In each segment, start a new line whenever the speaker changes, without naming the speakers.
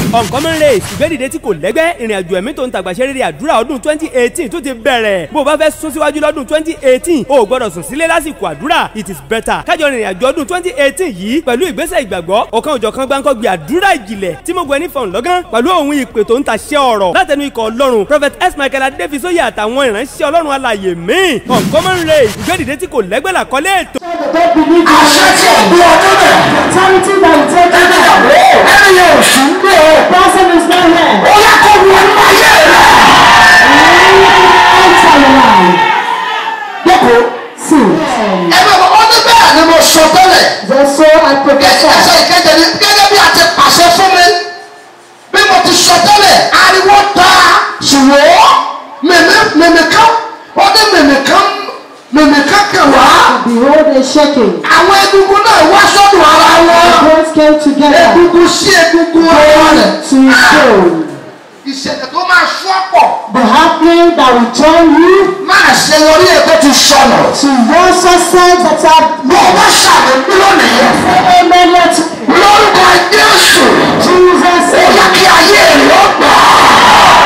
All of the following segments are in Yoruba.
uncommon race ìgbẹ́dìde tí kò lẹ́gbẹ́ ìrìn àjò ẹ̀mí tó ń tàgbàṣe rere àdúrà ọdún twenty eighteen tó ti bẹ̀rẹ̀ bó o bá fẹ́ sún síwájú lọ́dún twenty eighteen o ò gbọ́dọ̀ sùn sílé lásìkò àdúrà it is better kájọ rìnrìn àjò ọdún twenty eighteen yìí pẹ̀lú ìgbésẹ̀ ìgbàgbọ́ ọ̀kan òjọ̀kan gbáǹkọ́ gbé àdúrà ìjìnlẹ̀ tí mo gbọ́ ní fọ̀n lọ́gán pẹ̀lú òun ìpè tó ń taṣẹ́ ọ̀rọ̀ látẹnu ikọ̀ ọlọ́run prophet s michael adéfisóyè àtàwọn ìránṣẹ́ ọlọ́run alàyè míì uncommon race ìgbẹ́dìde tí kò lẹ́gbẹ́ làkọ́lé ètò.
Don't believe in
àṣẹ tí ò gbé ọdún rẹ̀
Authority that will take
ẹni
you
ìyàwó ẹni yẹn ò sí ń gbé o
Person is not here.
ó yẹ kó wọ inú ayé rẹ̀
Enter your life.
jókòó
See.
ẹ bẹ bọ ọ ní bẹ́ẹ̀ ni mo sọ tẹ́lẹ̀
Just so I
ẹsẹ̀
prophesy.
ìkẹjẹ ni gẹ́gẹ́ bí a ti pàṣẹ fún mi bí mo ti sọ tẹ́lẹ̀ ariwo ta ṣùgbọ́n mèmí mèmí kan ó ní mèmí kan mèmí kan kẹwàá
Behold a shaking.
àwọn egungun náà wá sọ́dọ̀ ara
The
wọn
bones came together
egungun sí egungun ara rẹ̀
to bone.
ìṣẹ̀lẹ̀ tó máa sọ pọ̀
The happening that will turn you
máa ṣe lórí ètò ti sọnù.
to your success that are
bó o bá ṣàmì lónìí
Amen. Let
lórúkọ Jésù
Jesus
ó
say,
yẹ kí ayé rẹ̀ ó gbà á.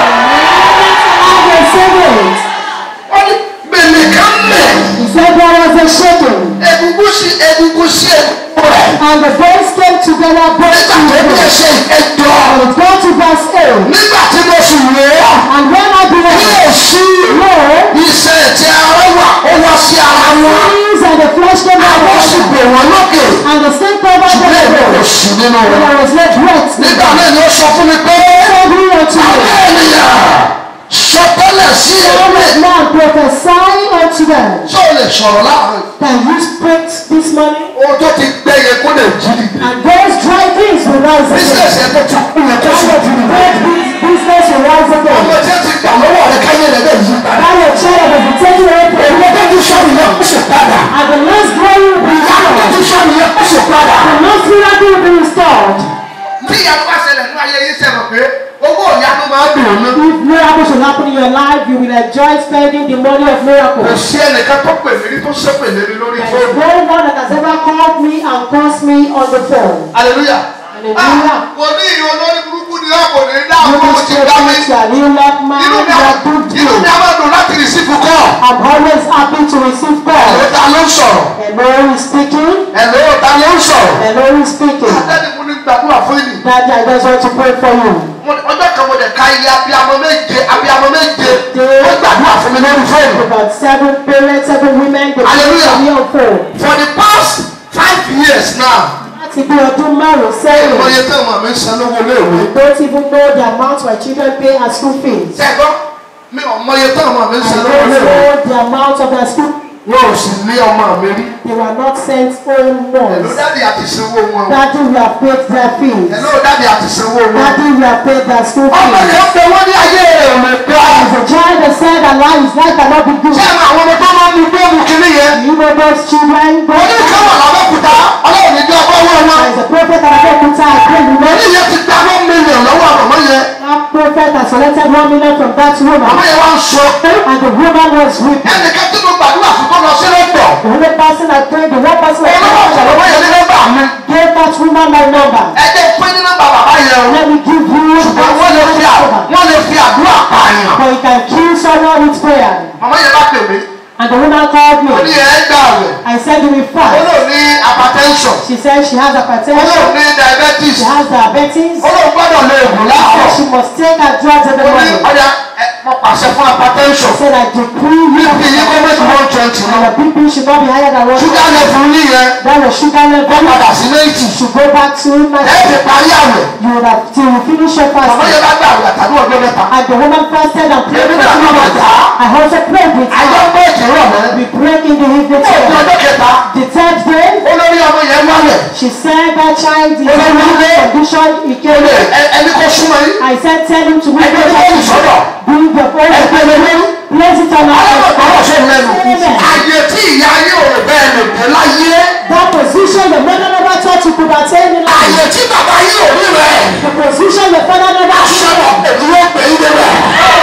I will say it.
ó ní gbèlè kan mẹ́
He said there was a shaking.
egungun sí egungun sí egungun rẹ̀
And the bones came together both
nígbà
to
tó bí ẹ
bone.
ṣe ẹjọ́
And it got to verse 8.
nígbà tí mo sì wò ó
And when I
kí
behold,
o sí
lo,
iṣẹ́ tí ara wà ó wá sí ara wọn
things and the flesh came
àwọn
out
sì gbè wọ́n lókè
and the sin covered
ṣùgbọ́n èmi kò
them.
sí nínú
And
wọn.
I was left wet.
nígbà náà ni ó sọ fún mi pé
Said he unto
àwọn
me,
ènìyàn sọtẹ́lẹ̀ sí
Son
ẹgbẹ́
of man, prophesy unto them.
tó lè sọ̀rọ̀ láàrin
Can you speak this morning?
ohun tó ti gbẹ yẹ kó lè jí dìde
And those dry things will rise again.
bísíǹsì ẹ tó ti kú yẹ kó
And
sì
the
jí dìde
great bus- business will rise
ọmọ
again.
tí ó ti gbà lọ́wọ́ rẹ káyé rẹ bẹ́ẹ̀ yí padà
Now your child will be taken away from
èmi
you.
tó ti sọ̀rọ̀ yẹ kó sì padà
And the last glory will be
ìyá tó
restored.
ti sọ̀rọ̀ yẹ kó sì padà.
The last miracle will be restored.
tí ìyanu bá ṣẹlẹ̀ ní ayé yìí sẹ́wọ̀n pé owó ìyanu máa dùn ún ní.
If miracles will happen in your life, you will enjoy spending the money of
kò
miracles.
sí ẹnìkan tó pè mí rí tó ṣépè lé mi lórí
There is
fóònù.
no one that has ever called me and cursed me on the phone.
hallelujah.
Hallelujah.
kò ní ìyọ lórí burúkú ni wọn kò ní dá
You
àwọn ọmọ
must
ti dá mi.
spiritual. You like man,
inú mi
you
á
are good
inú mi
good.
á máa dùn láti rìsífù kọ́.
I'm always happy to receive
ẹ̀rọ
calls.
ta ló ń sọ̀rọ̀.
Hello is speaking.
ẹ̀rọ ta ló ń sọ̀rọ̀.
Hello is speaking.
Adẹ́ni mo ní gbàdúrà fún yìí.
Daddy, I just want to pray for you.
Mo- Ọjọ́ kan mo dẹ̀ ka iye abiyamọ méje abiyamọ méje. Wọ́n gbàdúrà fún mi lórí fóònù.
About seven parents, seven women, they
Hallelujah.
pray for me on phone.
For the past five years now.
Láti bí ọdún márùn-ún sẹ́yìn.
Mo yẹ tí àwọn mi ń san lówó léèwé.
don't even know the amount my children pay as school fees.
Ṣẹ́gbọ́n mi ò mọ iye tí àwọn mi ń
I
san
don't
lówó léèwé.
know the amount of their school.
Wọn ò sì ní ọmọ mi rí.
They were not sent home
Ẹ̀ló
ones.
dáàdì àti sanwó wọn.
Daddy, we have paid their fees.
Ẹ̀ló dáàdì àti sanwó wọn.
Daddy, we have paid their school
Ọmọ
fees.
kan pé wọ́n ní ayé rẹ̀ ò lè gbà.
As a child that said that life is life cannot be good.
Ṣé àwọn ọmọ tó máa ń lu gbóòmù kiri yẹn?
You know those children.
Mo ní
There
káwọn làbẹ́kúta ọlọ́run ní bí ọgbọ́n wọn wọn.
is a prophet that I put I pray you
Mo
know.
ní ìyẹn ti gba one million lọ́wọ́ àmọ́ yẹn.
That prophet has selected one million from that
Àmọ́
woman.
yẹn wá ń sọ.
And the woman was weeping.
Ẹnìkan tí mo gbàdúrà fún tó lọ sí lọ́dọ̀.
The only person I prayed, the one person I
Olówó ọ̀sán lọ́wọ́ yẹn ní
prayed,
nọ́mbà mi.
gave that woman my number.
Ẹ jẹ́ pé ní nọ́mbà bàbá yẹn o.
Let me give you
Ṣùgbọ́n wọ́n lè fi à-
number.
wọ́n lè fi àdúrà pààyàn.
But you can kill someone with prayer.
Màmá yẹn bá pè mí.
And the woman called
Ó ní
me.
ẹ̀ gbà wẹ̀.
I said you will
Ó
fast.
lò ní hypertension.
She said she has
Ó lò
hypertension.
ní diabetes.
She has diabetes.
Ó lò gbọ́dọ̀ lo ègùn
She
láàárọ̀.
said she must take her drugs every
Ó ní
morning.
ọ̀dà ẹ, mo pàṣẹ fún hypertension.
I said I decree you
Bíbí yín kó méjì one twenty
and
lọ.
the BP should not be higher than one.
Ṣúgà level yín yẹn.
Then the sugar
Ó
level
padà sí eighty.
should go back to
Ẹ
my
ti parí àwẹ̀.
You would have till you finish your
Màmá
fasting.
yẹn bá gbà àwẹ̀ àtàdúrà ọjọ́ mẹ́ta.
And the woman fasted and prayed
Èmi
for
náà
two
bá
months.
bàtà.
I also prayed with
Àjọ
her.
pé ìkìrọ̀ mọ́.
We prayed in the evening
Ó di
time.
ọjọ́ kẹta.
The third day,
Olórí ọmọ yẹn wálẹ̀.
she said that child is in
Olórí
a
ilé.
condition. He came
Olè
in.
ẹ- ẹni kò súnmọ́ yín.
I said, tell him to move
Ẹgbẹ́
the
tó kù sọ́dọ̀.
Bring the phone.
Ẹgbẹ́ lè mú.
Place it on
Alábọ̀
our
tọrọ ṣe lẹ́nu.
Amen.
Àyè tí ìyá yóò rò bẹ́ẹ̀ lè dé láyé.
That position the mother never thought you could attain in life.
Àyè tí bàbá yóò rí rẹ̀.
The position the father never
Aṣọ
saw.
èdè ló pè é débẹ̀.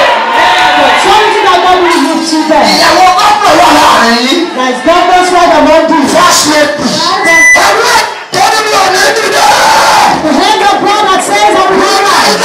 The authority that God will give to them.
Ìyàwó gómìnà wà láàrin yín.
There is government's right among these.
First lady. Ẹ̀rọ ìtọ́jú mi ò ní dídá.
The hand of God that says, I will
Nígbà
not rise.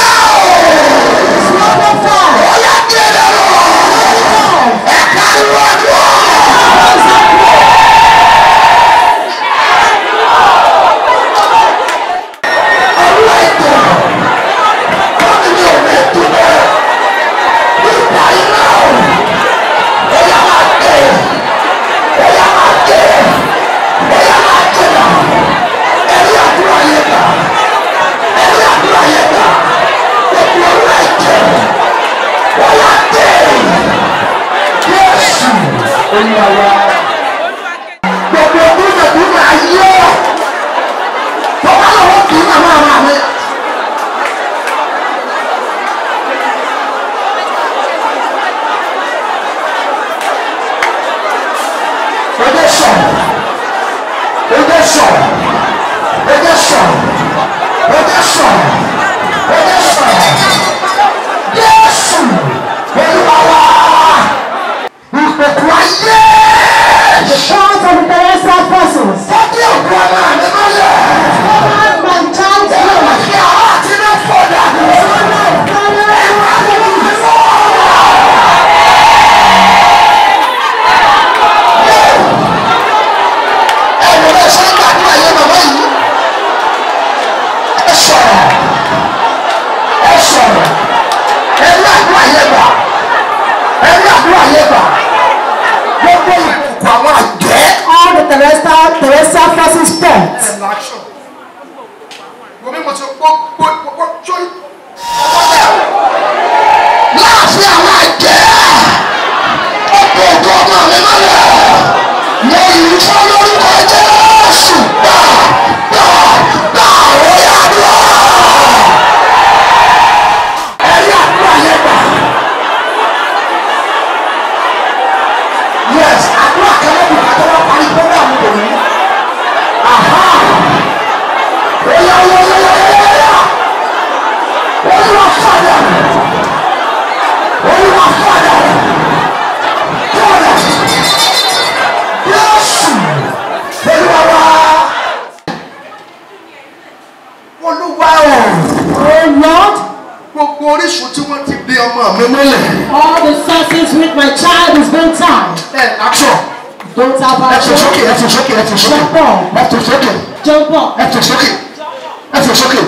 ọmọ mi mọ́lẹ̀.
All the sources with my child is being tied.
ẹ action
Don't have
ẹ
a
fò sókè ẹ fò sókè ẹ fò sókè
Jump up.
ẹ fò sókè
Jump up.
ẹ fò sókè ẹ fò sókè.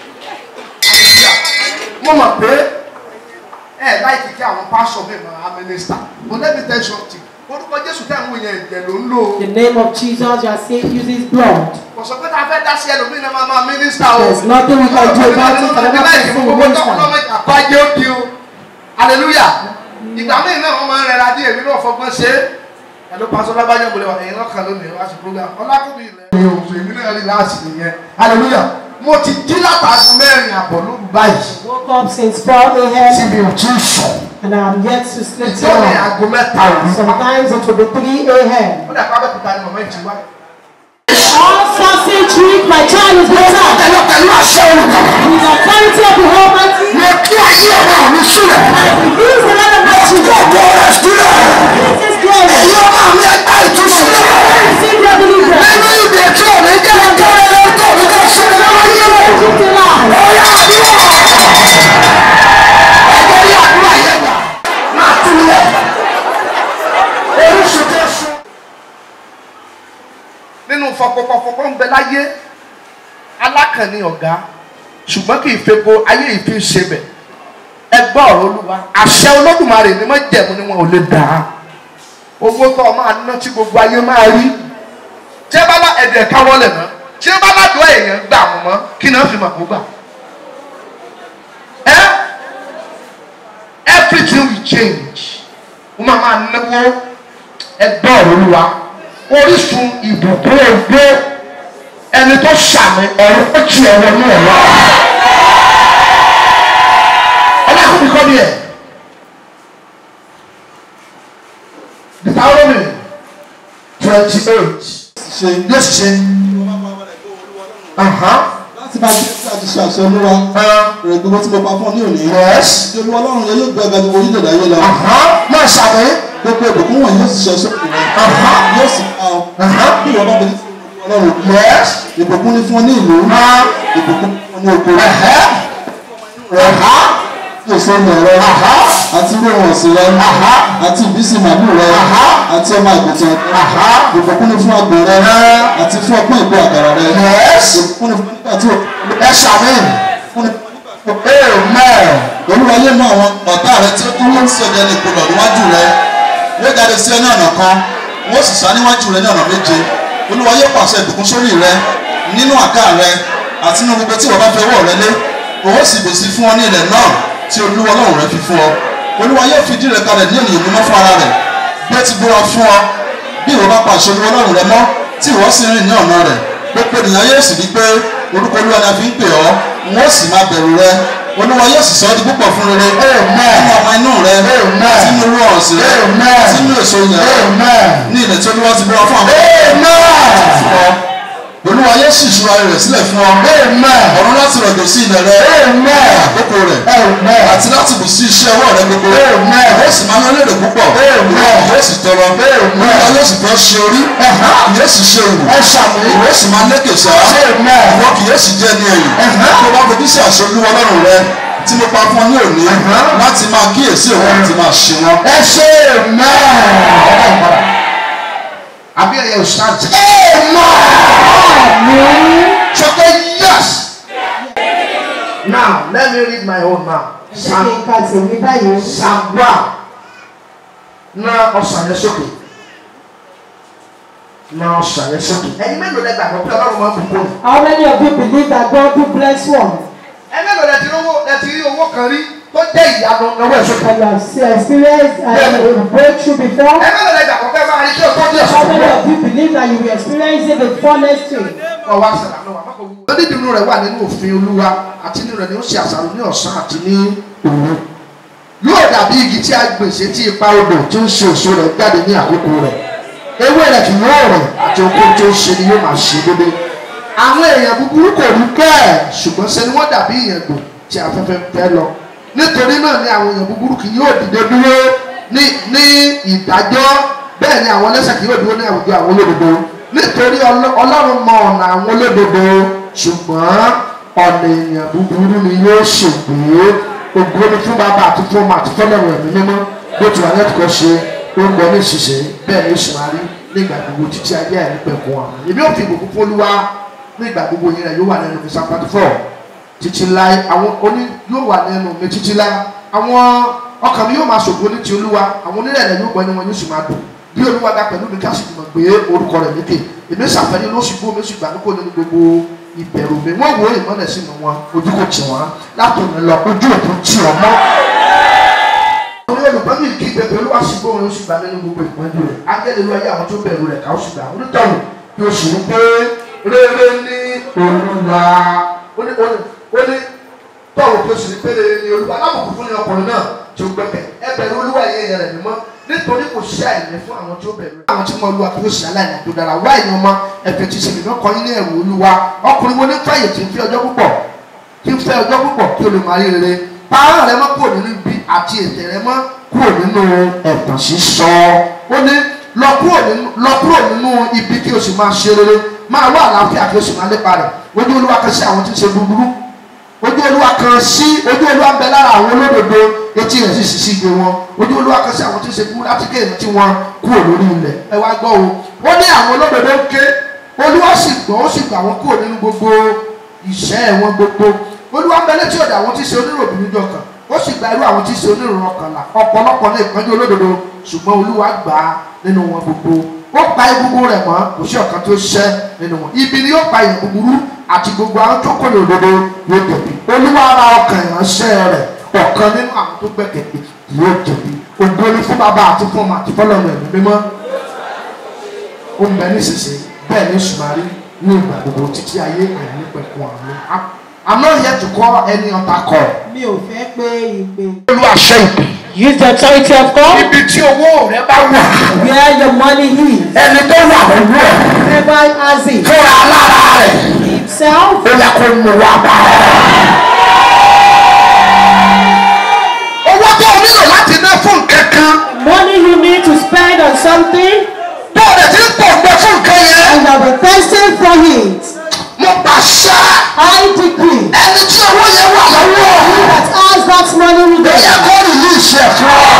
mo mọ̀ pé ẹ láìkí kí àwọn pásọ mi máa mínísítà but let me tell you something orúkọ jésù tẹ̀ ń wò yẹn ìjẹ̀ ló ń lò ó.
The name of Jesus, you are saved, uses blood.
kò sọ pé tá a fẹ́ dá sí ẹlòmíì náà máa máa mínísítà o.
There's nothing we can do about it. Another person will minister.
àpájẹ́ ó di o hallelujah ìgbà míì náà wọ́n máa ń rẹra díẹ̀ nínú ọ̀fọ́gbọ́n ṣe é ẹ̀lú pásọ lábájọ́ ìbòlẹ̀ wà ẹ̀yìn lọ́kàn lónìí wá sí program ọlákùnrin ilẹ̀ mi ò fún èmi náà rí láàsì nìyẹn hallelujah mo ti jí látàgùn mẹ́rin àbọ̀ lóru báyìí
Woke up since 4
tí
a.m.
mi ò tí ì sùn
and I'm yet to sleep
ìtọ́ni
tonight.
aago mẹ́ta òru
Sometimes it will be 3 a.m.
ó dà pé abẹ́kúta ni màmá ìjì wá.
All sausage with my child is being tied.
pẹ̀lú pẹ̀lú àṣẹ olùkọ́
With the authority of the Almighty,
mo kí ayé ọmọ mi sílẹ̀
I release the Lord of my children.
gbogbo rẹ̀ sílẹ̀
This is glory.
èyí ọmọ mi ẹgbẹ́ ìtúsílẹ̀.
Receive your deliverance.
nínú ìdè tí ò ní jẹ́ ẹjọ́ rẹ̀ tó ní kó ṣe ní wáyé rẹ̀.
Keep the light.
Ọ̀yá àdúrà. Ẹgbẹ́ rí àdúrà yẹn gbà. Máa tún lẹ̀. Oríṣi tẹ́ sùn. Nínú fọpọpọpọ ń bẹ láyé, alákànní ọ̀gá, ṣùgbọ́n kì í fepo ayé yìí fi ń ṣe bẹ̀. Ẹ gbọ́ ọ̀rọ̀ Olúwa. Àṣẹ Olódùmarè ni wọ́n jẹ̀mú ni wọn ò lè dà á. Owó tó o máa ná tí gbogbo ayé máa rí tí ẹ bá bá ẹ̀dẹ̀ káwọ́ lẹ̀ mọ́ tí ẹ bá bá dùn èèyàn gbà mọ́ mọ́ kí náà fi mà kó gbà. ẹ everything will change wọ́n máa máa náwó ẹgbẹ́ ọ̀rọ̀ olúwa orísun ìbùkún ẹgbẹ́ ẹni tó ṣàmì ọ̀rọ̀ ó ti ẹ̀rọ ní ẹ̀rọ. ọlọ́kùnrin kọ́ ni ẹ̀ Deuteronomy twenty eight
ṣe
yóò ṣe.
láti máa gbé sí àti ṣe àṣẹ olúwa rẹ̀ gbogbo tí mo pa fún ọ ní òní.
Yes.
tí olúwa ọlọ́run yẹn yóò gbé ẹgbẹ́ gbogbo orílẹ̀-èdè ayé lọ.
máa ṣàmì.
gbogbo ìbùkún wọ̀nyí yóò sì ṣe sókè rẹ̀. yóò sì pa ọ. bí ìwọ bá bẹ̀rẹ̀ sí ọlọ́run.
Yes.
ìbùkún ní fún ọ ní ìlú. ìbùkún fún ọ ní oko. yóò sọ ọmọ rẹ. àti irú ohun ọ̀sìn rẹ. àti ìbísí màálù rẹ. àti ọmọ àgùntàn rẹ. ìbùkún ní fún àgbò rẹ. àti fún ọpọ́n ìbò àkàrà rẹ.
Yes.
ìbùkún ní fún nígbà tí o
ẹ ṣàmì.
fún ní
Amen.
olúwa yé mú àwọn ọ̀tá rẹ tí ó dúró sí ọjà ní ìpolọ̀ níwájú rẹ yóò jáde sí ọ ní ọ̀nà kan wọ́n sì sá níwájú rẹ ní ọ̀nà méje olúwa yóò pàṣẹ ìbùkún sórí rẹ nínú àká rẹ àti nínú gbogbo tí wọ́n bá fẹ́ wọ̀ rẹ lé òun sì bèsì fún ọ ní ilẹ̀ náà tí olúwa ọlọ́run rẹ fi fún ọ olúwa yóò fi ìdí rẹ kalẹ̀ ní ènìyàn mímọ́ fún ara rẹ bí ó ti búra fún ọ bí ìwọ bá pàṣẹ olúwa ọlọ́run rẹ mọ́ tí ìwọ sì rìn ní ọ̀nà rẹ gbogbo ènìyàn yóò sì rí pé orúkọ olúwa ni a fi ń pè ọ́ wọn ó sì máa bẹ̀rù rẹ olúwa yóò sì sọ ọ́ di púpọ̀ fún rere nínú ọmọ inú rẹ àti nínú orú ọ̀sìn rẹ àti nínú èso yẹn
Amen.
ní ilẹ̀ tí olúwa ti búra fún àwọn
Amen.
fún ọ olúwa yóò sì ṣúra rẹ̀ sílẹ̀ fún ọ
Amen.
ọ̀run láti rọ̀jò sí ilẹ̀ rẹ
Amen.
ní àkókò rẹ̀
Amen.
àti láti bù sí iṣẹ́ ọwọ́ rẹ gbogbo
Amen.
yóò sì máa ń lérè púpọ̀
Amen.
yóò sì tọrọ olúwa yóò sì fẹ́ ṣe orí yóò sì ṣe òwò
Ẹ ṣàmì.
ìwọ sì máa lékè sá
Amen.
ìwọ kì yóò sì jẹ́ ní ẹ̀yìn
Uh-huh.
tó bá fojú sí àṣẹ olúwa ọlọ́run rẹ tí mo pa fún ọ ní òní láti máa kíyèsí òun àti máa ṣe wọn.
Ẹ ṣe amen. Àbí ẹ̀yẹ òṣìṣẹ́ Amen. Sọ pé yes. Now let me read my own now.
Ṣé
Psalm
kí n ka tèmi báyìí?
Psalm one. Na ọ̀sán yẹn sókè. Na ọ̀sán yẹn sókè. Ẹyin mélòó lẹ gbàgbọ́ pé ọlọ́run máa ń bùkún?
How many of you believe that God will bless one?
Ẹ mélòó lẹ ti rí owó lẹ ti rí owó kan rí tó jẹ́ ìyanu lọ́wọ́ ẹ̀ sókè?
And you have experienced uh, a breakthrough before?
Ẹ mélòó lẹ gbàgbọ́ pé máa rí kí o tó díẹ̀
How many
sókè?
of you believe that you will experience it before next week?
ọwọ́ àṣàlà náà wà má kò wú. onídìínú rẹ̀ wà nínú òfin olúwa àti nínú rẹ̀ ni ó ṣe àṣàrò ní ọ̀sán àti ní òru. yóò dàbí igi tí a gbèsè tí ipa odò tí ń ṣe èso rẹ̀ jáde ní àkókò rẹ̀. ewé rẹ̀ kì yóò rẹ̀ àti okun tó ń ṣe ni yóò máa ṣe dédé. àwọn èèyàn búburú kò rí bẹ́ẹ̀ ṣùgbọ́n ṣe ni wọ́n dàbí ìyẹ̀gbò tí afẹ́fẹ́ fẹ́ lọ. nítorí náà ni àwọn èèyàn búburú kì yóò dìde dúró ní ní ìdájọ́ bẹ́ẹ̀ ni àwọn ẹlẹ́ṣẹ̀ kì yóò dúró ní àwùjọ àwọn olódodo nítorí Ọlọ́- ọlọ́run mọ ọ̀nà àwọn olódodo ṣùgbọ́n ọ̀nà èèyàn búburú ni yóò ṣègbè ògo ni fún bàbá àti fún ọmọ àti fọlọ́run ẹ̀mí mímọ́ bó ti wà lẹ́tọ̀ọ́ ṣe ó ń bọ ní ìṣiṣẹ́ bẹ́ẹ̀ ni ó sì máa rí nígbà gbogbo títí ayé ẹ̀ nípẹ̀kun àwọn èmi ò fi ìbùkún fún olúwa nígbà gbogbo yẹn rẹ̀ yóò wà nínú Psalm forty four títí láé àwọn oní yóò wà nínú mi títí láé àwọn ọkàn mi yóò máa ṣògo ní ti olúwa àwọn onírẹ̀lẹ̀ yóò gbọ́ ẹni wọn yóò sì máa dùn bí olúwa ga pẹ̀lú mi ká sì mọ̀ gbé orúkọ rẹ̀ lékè èmi ṣàfẹ́yìn ló sì gbó mi sì gbà mí kó nínú gbogbo ìbẹ̀rù mi wọ́n wo ìmọ̀lẹ̀ sínú wọn ojú kò tì wọ́n látòun lọ ojú òtún tì ọ́ mọ́. àwọn olùkọ́ mi kí bẹ̀bẹ̀ olúwa sì gbó wọn ó sì gbà nínú gbogbo ìpọ́njú rẹ̀ agẹ́lẹ́ ló ayé àwọn tó bẹ̀rù rẹ̀ ká ó sì gbà onítọ̀hún kí o sì ń pé rere ní olúwa ó ní ó ní tọ́wọ́ kí o sì ń pé rere ní olúwa alábùkù fún ní ọkùnrin náà tí ó gbẹ̀bẹ̀ ẹ bẹ̀rù olúwa yẹn yẹn rẹ̀ mímọ́ nítorí kò sí àìní fún àwọn tí ó bẹ̀rù rẹ̀. àwọn tí mo lu àkókò sí aláìní tó dára wá ìyẹn ọmọ ẹ̀fẹ̀ ti sèmi náà kọyín ní ẹ̀rù olúwa ọkùnrin wo ní fàyè tí ń fi ọjọ́ púpọ̀ tí ń fẹ́ ọjọ́ púpọ̀ kí o lè máa rí rere pààrọ̀ rẹ mọ́ kúrò nínú ibi àti ètè rẹ mọ́ kúrò nínú ẹ̀tàn sísọ ó ní lọ kúrò nínú lọ kúrò nínú ibi kí o sì máa ṣe rere máa wá àlàáfíà kí o sì máa lépa rẹ̀ ojú olúwa kan sí àwọn tí ń ṣe búburú ojú olúwa kan sí ojú olúwa ń bẹ lára àwọn olódodo etí rẹ̀ sì sì sí igbe wọn ojú olúwa kan sí àwọn tí ń ṣe búburú láti kéèyàn tí wọ́n kúrò lórí ilẹ̀ ẹ wá gbọ́ o ó ní àwọn olódodo ń ké olúwa sì gbọ́ ó sì gbà wọ́n kúrò nínú gbogbo ìṣẹ́ wọn gbogbo olúwa ń bẹ létí ọ̀dọ̀ àwọn tí ń ṣe oníròbí níjọ kan ó sì gba irú àwọn tí ń ṣe oníròrò ọkànlá ọ̀pọ̀lọpọ̀ ní ìpọ́njú olódodo ṣùgbọ́n olúwa gbà á nínú wọn gbogbo ó pa egungun rẹ̀ mọ́ kò sí ọ̀kan tó ṣẹ́ nínú wọn ibi ni yóò pa ìyẹn búburú àti gbogbo àwọn tó kọ́ ní òdodo yóò jẹ̀bi olúwa ara ọkàn ìránṣẹ́ rẹ̀ ọ̀kan nínú àwọn tó gbẹ̀kẹ̀lé yóò jẹ̀bi ògo ni fún bàbá àti fún ọmọ àti fọlọ́run ẹ̀mí mímọ́ ó ń bẹ nísinsìnyí bẹ́ẹ̀ ni sùmárì ní ìgbà gbogbo títí ayé ẹ̀mí pẹ̀kun àmì I'm not here to call any other call.
mi ò fẹ́ pé ìpè.
olúwa ṣe ìpè.
use the authority of God
ibi tí owó rẹ bá wà
where your money is
ẹni tó wà lọ́wọ́ ẹ̀
whoever has it
fúnra lára rẹ̀
himself
ó yẹ kó mú wa bá ẹ. owó tó o nílò láti ná fún nǹkan kan
money you need to spend on something
tó o dẹ̀ ti ń pọ̀ gbẹ fún nǹkan yẹn
and you have been thirsting for it
mo pàṣẹ
I decree
ẹni tí owó yẹn wà lọ́wọ́
that has that money with
ó yẹ
them
kó rìlíìsì ẹ̀ fún ọ.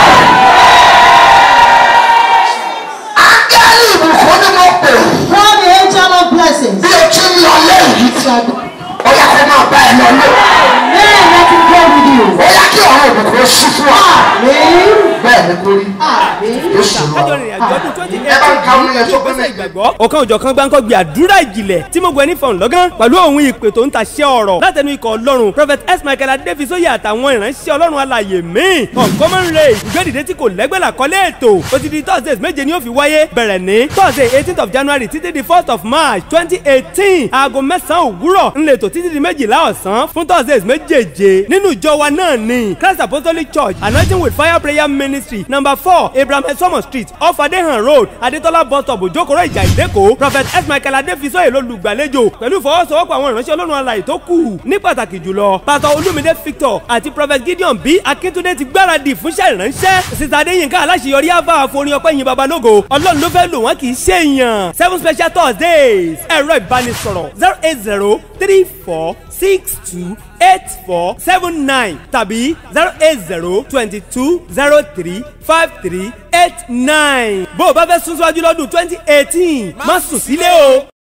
ángẹ́lì ìbùkún ni mo pè
call the angel of blessings
bí o ti ń lọ lẹ́yìn ó yẹ kó máa bá ẹ lọ lé
may let it go with you
ó yẹ kí ọ̀rọ̀ ìbùkún ó ṣí fún ọ.
amen
bẹ́ẹ̀ ni kò rí
amen
Jésù lọ.
kájọ rìnrìn àjò ọdún twenty
ẹ bá ń ka orin yẹn sókè
ìgbésẹ̀
méjì.
ìgbàgbọ́. ọ̀kan òjọ̀kan gbáǹkọ́ gbé àdúrà ìjìnlẹ̀ tí mo gbẹ ní fọ̀n lọ́gán pẹ̀lú òun ìpè tó ń ta ṣẹ́ ọ̀rọ̀ látẹnu ikọ̀ ọlọ́run prophet s michael adéfisóyè àtàwọn ìránṣẹ́ ọlọ́run alàyè míì uncommon race ìgbẹ́dìde tí kò lẹ́gbẹ́ làkọ́lé ètò ó ti di thursdays méje ni ó fi wáyé bẹ̀rẹ̀ ní thursday eighteenth of january títí di first of march twenty eighteen aago mẹ́sàn-án òwúrọ̀ ńlẹ̀tọ̀ títí di méjìlá ọ̀sán fún thursdays méjèèje nínú ìjọ wa náà ni christ apostolic church anointing with fire prayer ministry number four abraham esomo street off adehan road adetola bus stop ojokoro ìjà ìdẹ́kọ̀ prophet s michael adéfisọ́yè lolùgbàlejò pẹ̀lú ìfọwọ́sowọ́pọ̀ àwọn ìránṣẹ́ ọlọ́run alàyè tó kù ní pàtàkì jùlọ pastor olumide victor àti prophet gideon b akíntúndé ti gbáradì fúnṣẹ́ ìránṣẹ́ sísá adéyínká aláṣeyọrí àbá àforin ọpẹ́ yìn babalógo ọlọ́run ló fẹ́ lò wọ́n kì í ṣe èèyàn seven special thursdays ẹ̀rọ ìbánisọ̀rọ̀ zero eight zero three four six two eight four seven nine tàbí zero eight zero twenty two zero three five three eight nine. bó o bá fẹ́ sún síwájú lọ́dún twenty eighteen má sùn sílé o.